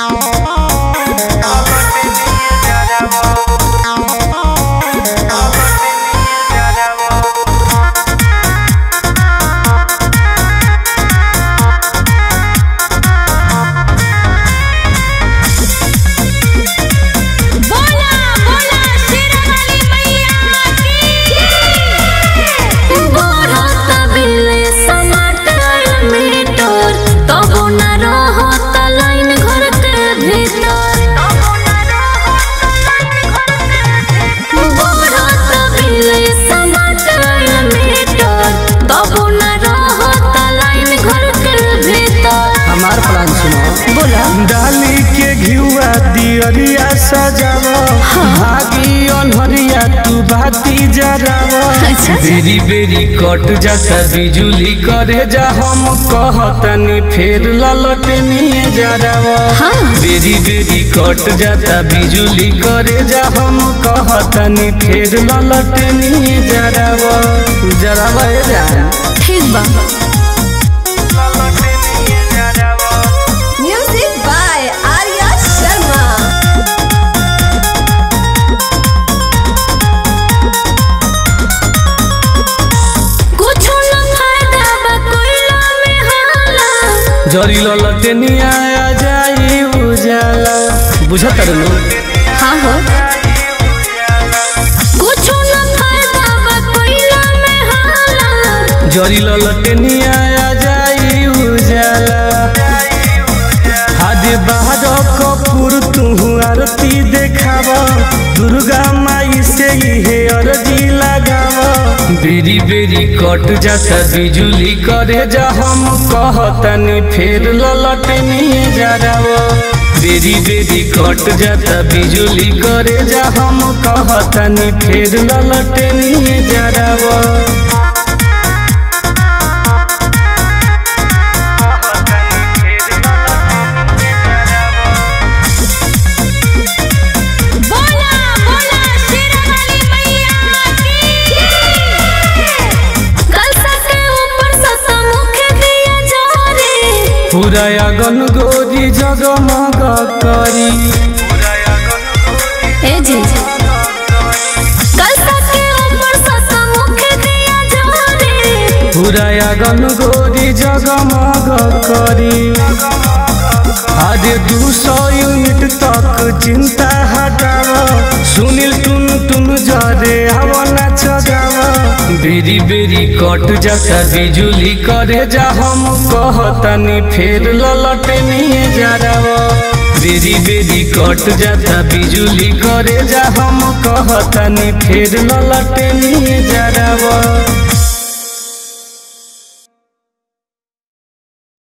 बोला बोला शेरावाली मैया की बढ़त बिले समाटर मीटर तबो न रहत लाइन घर के भीतर बढ़त बिले समाटर मीटर तबो न रहत लाइन घर के भीतर हमार प्लान सुनो बोला डाली के घिउआ दियरिया सजाव भागी अनहरिया तू बाती जराव अच्छा। बेरी बेरी कट जाता बिजुली करे जा हम कहतनी फेर ललटनी जराव हाँ। बेरी बेरी कट जाता बिजुली करे जा हम कहतनी फेर ललटनी जराव जराव ए जा ठीक बा म्यूजिक बाय आर्या शर्मा कुछो न फायदा बा कोइला में हाला जरी ललटनिया आ जाई उजाला बुझत रहनु हाँ हो कुछो न फायदा बा कोइला में हाला जरी ललटनिया आ जाई उजाला हादे बाहर कपूर तू आरती देखाव दुर्गा माई से हे अरजी लगाव बेरी बेरी कट जाता बिजुली करे जा हम कहतनी फेर ललटनी जराव बेरी बेरी कट जाता बिजुली करे जा हम कहतनी फेर ललटनी जराव बोला बोला शेरावाली मैया की कलसा के ऊपर सतमुख दिया जोरे पूरा अगन गोरी जगमग करी ए जी कलसा के ऊपर सतमुख दिया जोरे पूरा अगन गोरी जगमग करी अरे दू सौ यूनिट तक चिंता हटाव सुनील टुन टुन जरे हवना चगाव बेरी बेरी कट जाता बिजुली करे जा हम कहतनी फेर ललटनी जराव बेरी बेरी कट जाता बिजुली करे जा हम कहतनी फेर ललटनी जराव